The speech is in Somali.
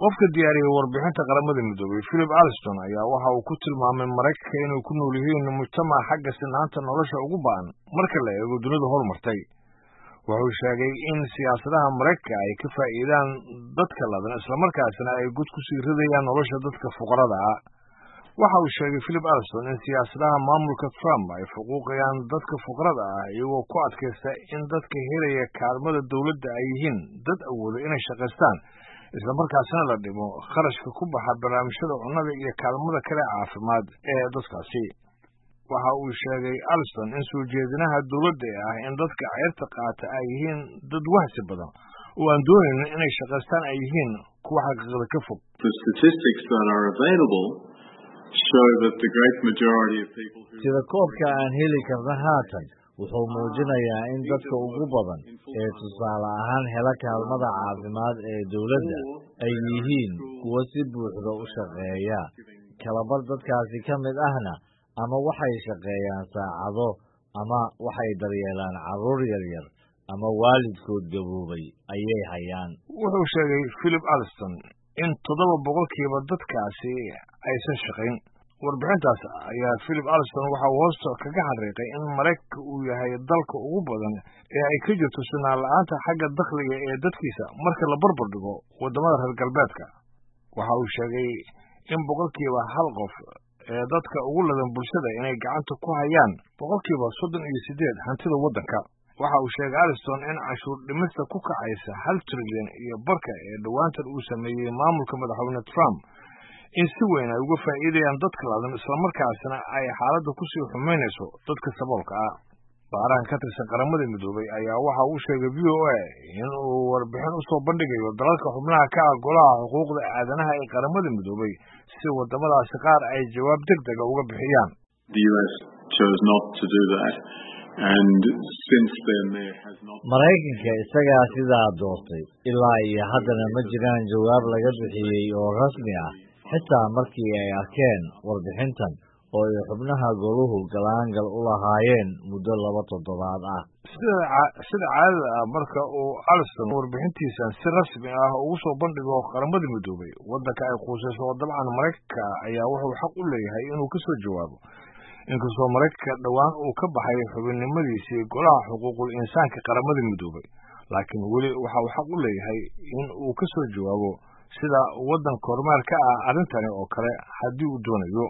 qofka diyaariyey warbixinta qaramada midoobey philip alston ayaa waxa uu ku tilmaamay maraykanka inay ku nool yihiin mujtamac xagga sinaanta nolosha ugu ba'an marka la eego dunida horumartay wuxuu sheegay in siyaasadaha maraykanka ay ka faa'iidaan dadka ladan islamarkaasna ay god ku sii ridayaan nolosha dadka fuqarada ah waxa uu sheegay philip alston in siyaasadaha maamulka trump ay fuquuqayaan dadka fuqarada ah iyagoo ku adkaysta in dadka helaya kaalmada dowladda ay yihiin dad awooda inay shaqaystaan islamarkaasna la dhimo kharashka ku baxa barnaamijyada cunnada iyo kaalmada kale caafimaad ee dadkaasi waxa uu sheegay alston in soo jeedinaha dowladda ee ah in dadka ceyrta qaata ay yihiin dad wahsi badan oo aan doonaynin inay shaqaystaan ay yihiin kuwa xaqiiqda ka fog sida koobka aan heli karna haatan wuxuu muujinayaa in dadka ugu badan ee tusaale ahaan hela kaalmada caafimaad ee dowladda ay yihiin kuwo si buuxda u shaqeeya kalabar dadkaasi ka mid ahna ama waxay shaqeeyaan saacado ama waxay daryeelaan carruur yaryar ama waalidkood gaboobay ayay hayaan wuxuu sheegay philip alston in toddoba boqolkiiba dadkaasi aysan shaqayn warbixintaas ayaa philip alston waxa uu hoosta kaga xariiqay in maraykanka uu yahay dalka ugu badan ee ay ka jirto sinaan la-aanta xagga dakhliga ee dadkiisa marka la barbar dhigo waddamada reer galbeedka waxa uu sheegay in boqolkiiba hal qof ee dadka ugu ladan bulshada inay gacanta ku hayaan boqolkiiba soddon iyo siddeed hantida waddanka waxa uu sheegay alston in cashuur dhimista ku kacaysa hal trilyan iyo barka ee dhowaantan uu sameeyey maamulka madaxweyne trump in si weyn ay uga faa'iidayaan dadka ladan islamarkaasna ay xaaladda kusii xumaynayso dadka saboolka ah baarahan ka tirsan qaramada midoobey ayaa waxa uu sheegay v o a in uu warbixin usoo bandhigayo dalalka xubnaha ka ah golaha xuquuqda aadanaha ee qaramada midoobey si waddamadaasi qaar ay jawaab deg dega uga bixiyaan maraykanka isagaa sidaa doortay ilaa iyo haddana ma jiraan jawaab laga bixiyey oo rasmi ah xitaa markii ay arkeen warbixintan oo ay xubnaha goluhu galaangal u lahaayeen muddo laba toddobaad ah sida caadada ah marka uu alston warbixintiisan si rasmi ah ugu soo bandhigo qaramada midoobey waddanka ay quusayso oo dabcan maraykanka ayaa wuxuu xaq u leeyahay inuu ka soo jawaabo inkastoo maraykanka dhowaan uu ka baxay xubinnimadiisii golaha xuquuqul insaanka qaramada midoobey laakiin weli waxa uu xaq u leeyahay in uu ka soo jawaabo sida waddanka horumaar ka ah arrintani oo kale haddii uu doonayo